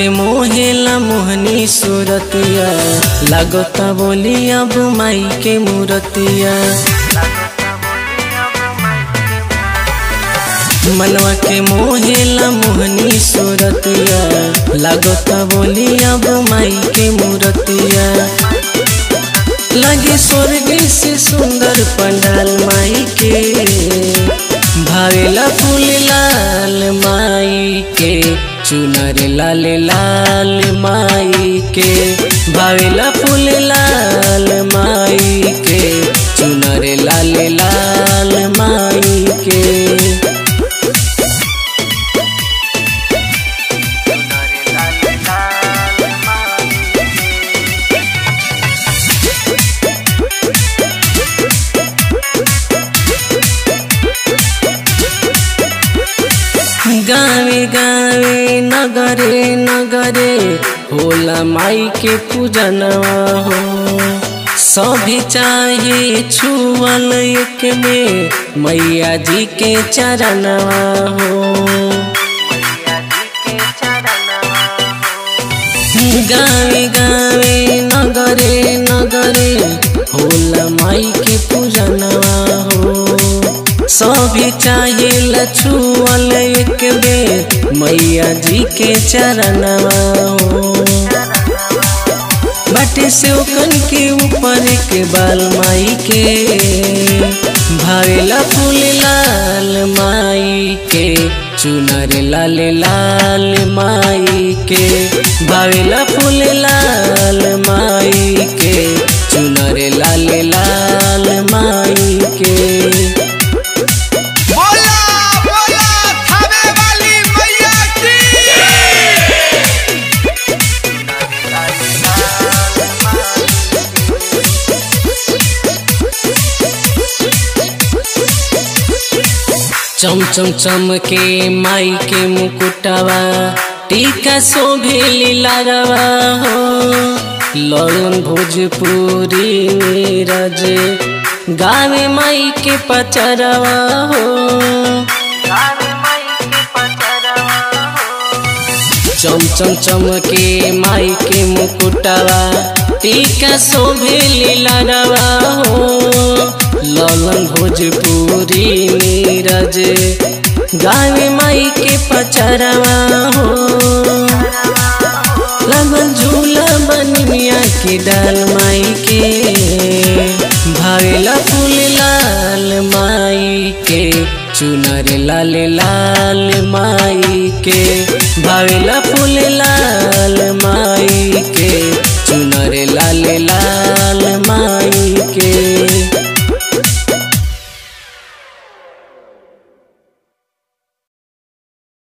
के मोहेला मोहनी सूरतिया लागता बोली अब माई के मूरतिया मनवा के मोहेला मोहनी सूरतिया लागता बोली अब माई के मूरतिया लगे स्वर्ग से सुंदर पंडाल माई के भावेला फूल लाल माई के चुनर लाल लाल माई के भावेला फूल लाल माई के चुनर लाल लाल माई के गावे गावे नगरे नगरे होला माई के पूजनवा हो सभी चाहे छुअल एक में मैया जी के चरणवा हो गावे गावे नगरे नगरे होला माई के पूजनवा हो सभी चाहे लछुअल एक बेर मैया जी के चरणवा हो बाटे से ओकन के ऊपर के बाल माई के भावेला फूल लाल माई के चुनर लाल लाल माई के भावेला फूल लाल माई के चुनर लाल लाल माई के बोला बोला थावे वाली मैया की चम चम चम के माई के मुकुटवा टीका शोभे लीलारवा हो ललन भोजपुरी नीरज गावे माई के पचरवा हो चम चम चम के माई के मुकुटवा टीका शोभे लीलारवा हो ललन भोजपुरी नीरज गावे माई के पचरवा हो लगन झूला बनी मिया के डाल माई के भावेला फूल लाल माई के चुनर लाल लाल माई के भावेला फूल लाल माई के